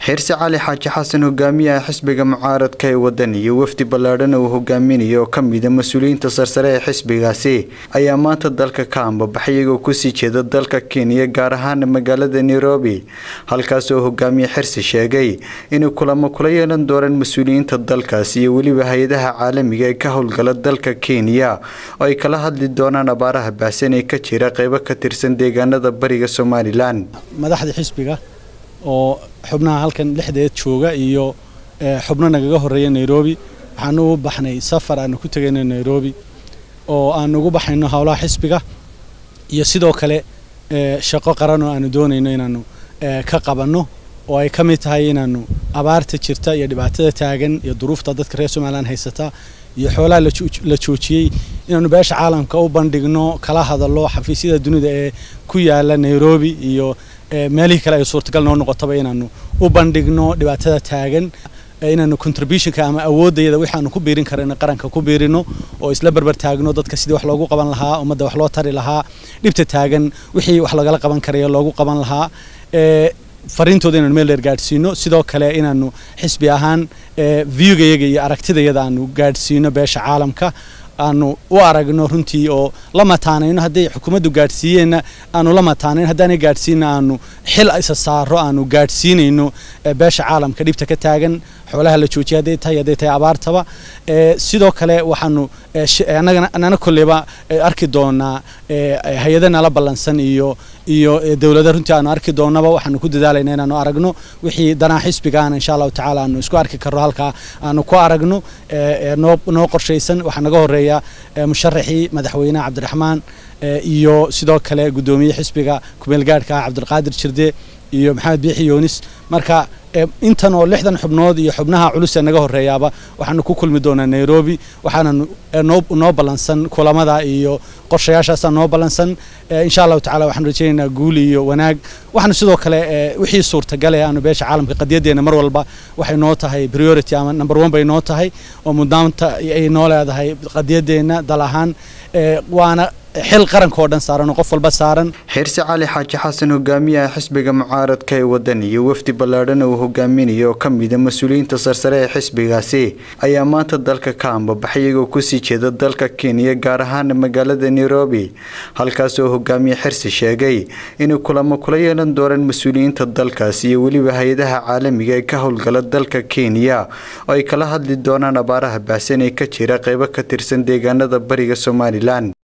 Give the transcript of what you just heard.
xirsi cali xaaji xasan hogaamiyaha xisbiga mucaaradka ee wadan iyo wafdi ballaadhana uu hogaaminayo oo kamida mas-uuliyiinta sarsare ee xisbigaasi ayaa maanta dalka ka ambabaxay iyagoo kusii jeeda dalka kenya gaar ahaana magaalada nairobi halkaas oo hogaamiye xirsi sheegay inay kulamo kula yeelan doonaan mas-uuliyiinta dalkaasi iyo weliba hay-adaha caalamiga ee ka howlgala dalka kenya oo ay kala hadli doonaan abaaraha baahsan ee ka jira qeybo ka tirsan deegaanada bariga somalilan madaxda xisbiga oo xubnaha halkan lixdeed jooga iyo xubno nagaga horeeya nairobi waxaanu u baxnay safar aanu ku tegayno nairobi oo aanu ugu baxayno howlaha xisbiga iyo sidoo kale shaqo qaran oo aanu doonayno inaanu ka qabanno oo ay ka mid tahay inaanu abaarta jirta iyo dhibaatada taagan iyo duruufta dadka reer somalilan haysata iyo xoolaha la joojiyey inaanu beesha caalamka u bandhigno kala hadallo xafiisyada dunida ee ku yaala nairobi iyo meelihii kale ay suurtagal noo noqotaba inaanu u bandhigno dhibaatada taagan inaanu contributionka ama awoodayada waxaanu ku biirin karayno qaranka ku biirino oo isla berber taagno dadka sidii wax loogu qaban lahaa ummadda wax loo tari lahaa dhibta taagan wixii wax lagala qaban karayo loogu qaban lahaa fariintooda inaanu meel dheer gaadhsiino sidoo kale inaanu xisbi ahaan viewgayaga iyo aragtidayada aanu gaadhsiino beesha caalamka aanu u aragno runtii oo la mataanayno hadday xukuumaddu gaadhsiiyeenna aanu la mataanayn haddaanay gaadhsiinna aanu xil isa saaro aanu gaadhsiinayno beesha caalamka dhibta ka taagan xoolaha la joojiya hadday tahay hadday tahay abaartaba sidoo kale waxaanu annana kolleyba arki doonaa hay-ada nala ballansan iyo iyo dowlada runtii aanu arki doonaba waxaanu ku dadaalayna inaanu aragno wixii danaa xisbigaana insha allahu tacaala aanu isku arki karno halkaa aanu ku aragno noo noo qorshaysan waxaa naga horeeya musharaxii madaxweyneha cabdiraxmaan iyo sidoo kale guddoomiye xisbiga kumeelgaadhka ah cabdilqaadir jirde iyo maxamed biixi yoonis marka intan oo lixdan xubnood iyo xubnaha culus ee naga horeeyaaba waxaanu ku kulmi doonaa nairobi waxaananu noo ballansan kulamada iyo qorshayaashaasa noo ballansan insha allahu tacala waxaanu rajaynaynaa guul iyo wanaag waxaanu sidoo kale wixii suurtagale aanu beesha caalamka qadiyaddeena mar walba waxay noo tahay priority ama number one bay noo tahay oo mudnaanta ay noo leedahay qadiyaddeena dal ahaan waana xil qaranka oo dhan saaran oo qof walba saaran xirsi cali xaaji xasan hogaamiyaha xisbiga mucaaradka ee wadan iyo wafdi ballaadhana uu hogaaminayo oo kamida mas-uuliyiinta sarsare ee xisbigaasi ayaa maanta dalka ka ambabaxay iyagoo kusii jeeda dalka kenya gaar ahaana magaalada nairobi halkaas oo hogaamiye xirsi sheegay inay kulamo kula yeelan doonaan mas-uuliyiinta dalkaasi iyo weliba hay-adaha caalamiga ee ka howlgala dalka kenya oo ay kala hadli doonaan abaaraha baahsan ee ka jira qeybo ka tirsan deegaanada bariga somalilan